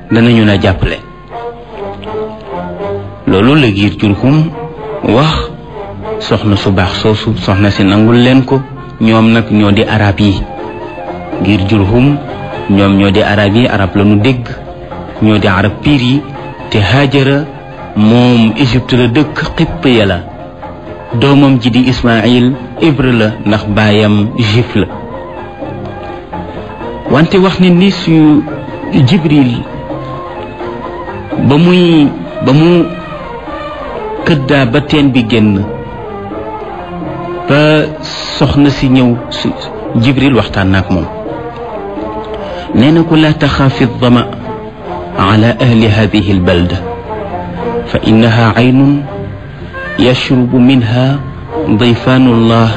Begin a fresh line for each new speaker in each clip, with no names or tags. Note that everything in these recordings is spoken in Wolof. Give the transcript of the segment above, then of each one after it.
danañu la jàppale loolu la giir jurhum wax soxna su baax soosu soxna si nangul leen ko ñoom nag ñoo di arab yi giir jurhum ñoom ñoo di arab yi arab la nu dégg ñoo di arab piir yi te Haajara moom Égypte la dëkk xipp ya la doomam ji di Ismaïl hébreu la ndax baayam juif la wante wax ne ni su Jibril ba muy ba mu këddaa ba teen bi génn ba soxna si ñëw si Jibril waxtaan na ak moom nee na ko laa taxaafi dama ala ahli hadihi albalda fa innaha aynun yashrubu minha dayfaanu llah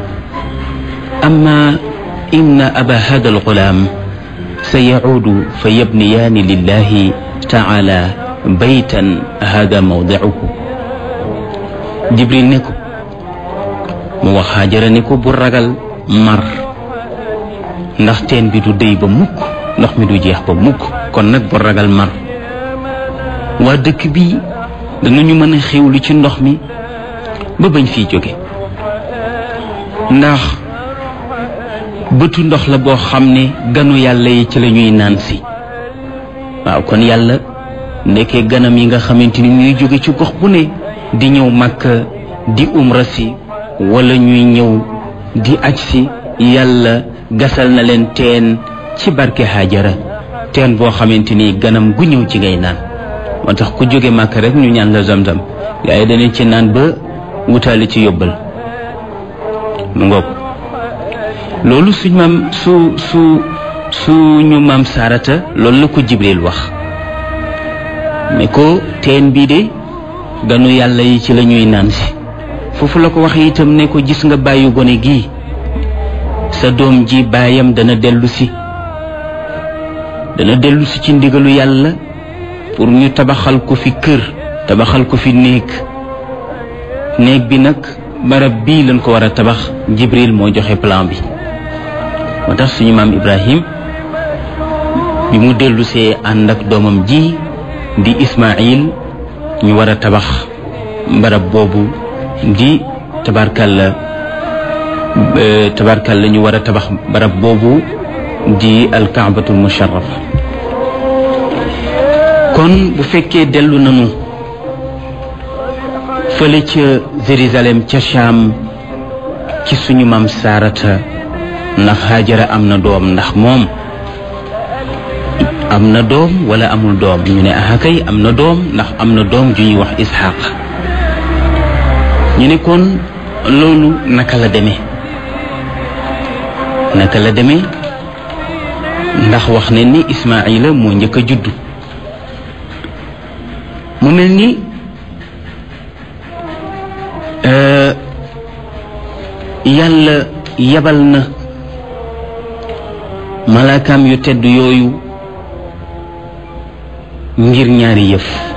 amma inna aba hada algulaam sayacuudu fa yabniyaani lillahi taala baytan hada mawdicuhu jibril ne ko mu wax Haajara ne ko bu ragal mar ndax teen bi du déy ba mukk ndox mi du jeex ba mukk kon nag bu ragal mar waa dëkk bi danañu mën a xewlu ci ndox mi ba bañ fiy jóge ndax bëtu ndox la boo xam ne ganu yàlla yi ci la ñuy naan si waaw kon yàlla ndekkee ganam yi nga xamante ni ñuy jóge ci gox bu ne di ñëw Makka di umra si wala ñuy ñëw di aj si yàlla gasal na leen teen ci barke Haajara teen boo xamante ni ganam gu ñëw ci ngay naan moo tax ku jóge Makka rek ñu ñaan la zamzam gaa yi danañ ci naan ba wutaale ci yóbbal mu ngoog loolu suñ maam su su suñu maam Saarata loolu la ko Jibril wax ne ko teen bii de ganu yàlla yi ci la ñuy naan si foofu la ko waxee itam ne ko gis nga bàyyi gone gii sa doom ji baayam dana dellu si dana dellu si ci ndigalu yàlla pour ñu tabaxal ko fi kër tabaxal ko fi néeg néeg bi nag barab bii lañ ko war a tabax Jibril moo joxe plan bi moo tax suñu maam Ibrahim bi mu dellu see ànd ak doomam ji di Ismaïl ñu war a tabax barab boobu di tabarkalla tabarkalla ñu war a tabax barab boobu di alkaabatul musharrafa kon bu fekkee dellu nañu fële ca Jérusalem ca Cham ci suñu maam Saarata ndax Haajara am na doom ndax moom am na doom wala amul doom ñu ne ah kay am na doom ndax am na doom ju ñuy wax Isxaaq ñu ne kon loolu naka la demee naka la demee ndax wax ne ni Ismaayila moo njëkk a juddu mu mel ni yàlla yabal na malaakaam yu tedd yooyu ngir ñaari yëf